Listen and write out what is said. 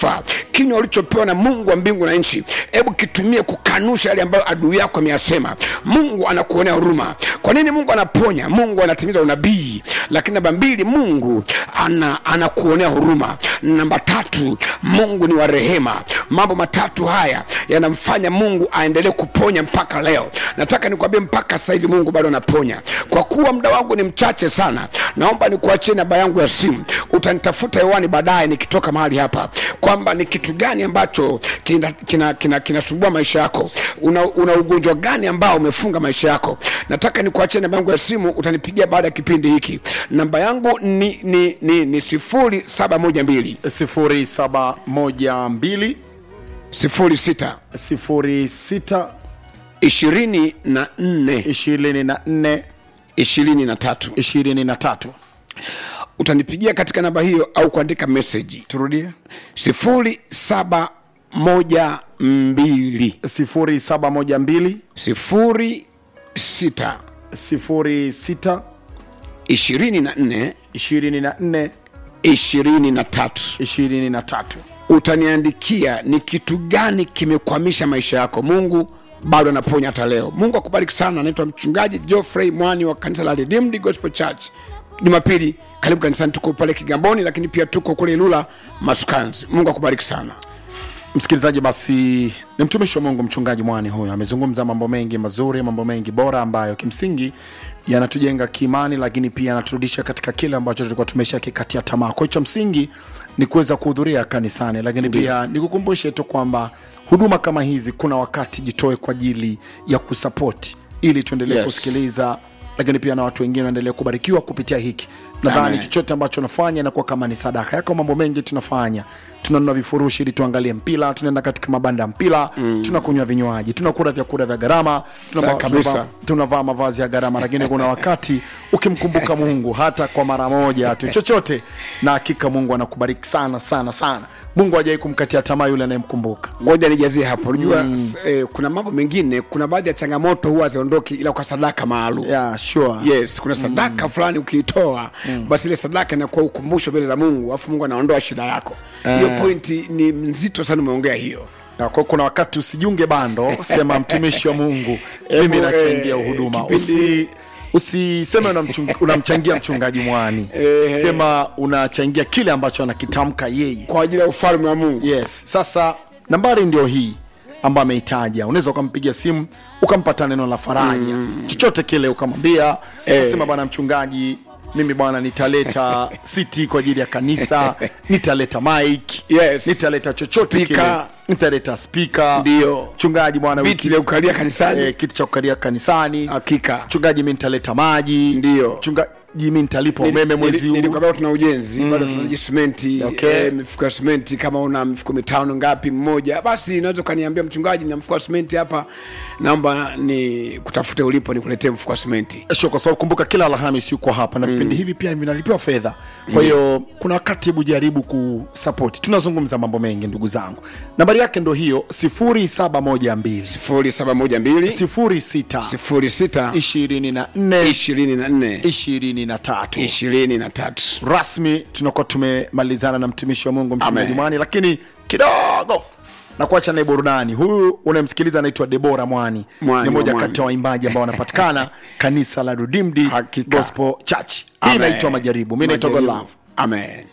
kifaa kinywa ulichopewa na mungu wa mbingu na nchi hebu kitumie kukanusha yale ambayo adui yako ameyasema mungu anakuonea huruma kwa nini mungu anaponya mungu anatimiza unabii lakini namba mbili mungu ana anakuonea huruma namba tatu mungu ni wa rehema mambo matatu haya yanamfanya mungu aendelee kuponya mpaka leo nataka nikwambie mpaka sasa hivi mungu bado anaponya kwa kuwa muda wangu ni mchache sana naomba nikuachie namba yangu ya simu utanitafuta hewani baadaye nikitoka mahali hapa kwamba ni kitu gani ambacho kinasumbua kina, kina, kina maisha yako una, una ugonjwa gani ambao umefunga maisha yako nataka nikuachie namba yangu ya simu utanipigia baada ya kipindi hiki namba yangu ni, ni, ni, ni sifuri saba moja mbili 0712 sifuri sita 06 ishirini na nne 24 ishirini na tatu 23 utanipigia katika namba hiyo au kuandika meseji turudie sifuri saba moja mbili 0712 sifuri sita 06 ishirini na nne 24 ishirini na tatu 23 utaniandikia ni kitu gani kimekwamisha maisha yako mungu bado anaponya hata leo mungu akubariki sana anaitwa mchungaji geoffrey mwani wa kanisa la redeemed gospel church jumapili karibu kanisani tuko pale kigamboni lakini pia tuko kule ilula masukanzi mungu akubariki sana msikilizaji basi ni mtumishi wa mungu mchungaji mwani huyo amezungumza mambo mengi mazuri mambo mengi bora ambayo kimsingi yanatujenga kiimani lakini pia yanaturudisha katika kile ambacho tulikuwa tumesha kikatia tamaa kwa hiyo cha msingi ni kuweza kuhudhuria kanisani lakini pia nikukumbushe tu kwamba huduma kama hizi kuna wakati jitoe kwa ajili ya kusapoti ili tuendelee Yes. kusikiliza lakini pia na watu wengine waendelee kubarikiwa kupitia hiki nadhani Amen. chochote ambacho unafanya inakuwa kama ni sadaka yako mambo mengi tunafanya tunanunua vifurushi ili tuangalie mpira tunaenda katika mabanda ya mpira mm. tunakunywa vinywaji tunakula vyakula vya gharama tunava- Sawa kabisa. tunavaa- tunavaa mavazi ya gharama lakini kuna wakati ukimkumbuka mungu hata kwa mara moja tu chochote na hakika mungu anakubariki sana sana sana mungu hajai kumkatia tamaa yule anayemkumbuka ngoja nijazie hapo unajua mm. eh, kuna mambo mengine kuna baadhi ya changamoto huwa ziondoki ila kwa sadaka maalum yeah, sure. yes kuna sadaka mm. fulani ukiitoa mm. basi ile sadaka inakuwa ukumbusho mbele za mungu alafu mungu anaondoa shida yako hiyo pointi ni nzito sana umeongea hiyo Na kwa kuna wakati usijiunge bando sema mtumishi wa mungu mimi Hebu, nachangia eh, huduma kipindi- usi usiseme unamchung- unamchangia mchungaji mwani Eh. sema unachangia kile ambacho anakitamka yeye kwa ajili ya ufalme wa mungu yes sasa nambari ndio hii ambayo ameitaja unaweza ukampigia simu ukampata neno la faraja mm. chochote kile ukamwambia Eh. sema bwana mchungaji mimi bwana nitaleta siti kwa ajili ya kanisa nitaleta mike Yes. nitaleta chochote kile Speaker. nitaleta spika Ndio. mchungaji bwana viti wiki- vya kukalia kanisani eh, kiti cha kukalia kanisani hakika mchungaji mi nitaleta maji Ndio. mchungaji mi nitalipa umeme mwezi huu nilikwambia tuna ujenzi bado tunahitaji simenti Okay. eh, mifuko ya simenti kama una mifuko mitano ngapi mmoja basi unaweza ukaniambia mchungaji na mfuko wa simenti hapa naomba ni kutafute ulipo nikuletee mfuko wa simenti sio kwa sababu kumbuka kila alhamis yuko hapa na vipindi hivi pia vinalipiwa fedha kwa hiyo kuna wakati hebu jaribu kusapoti tunazungumza mambo mengi ndugu zangu nambari yake ndo hiyo 0712 sifuri saba moja mbili 06 sifuri sita 24 ishirini na nne 23 ishirini na tatu rasmi tunakuwa tumemalizana na mtumishi wa mungu mchungaji Amen. mwani lakini kidogo na kuacha naye burudani huyu unayemsikiliza anaitwa debora mwani Mwani ni moja wa kati ya waimbaji ambao wanapatikana kanisa la redeemed Hakika. gospel church hii Amen. inaitwa majaribu mi naitwa Majaribu. godlove amen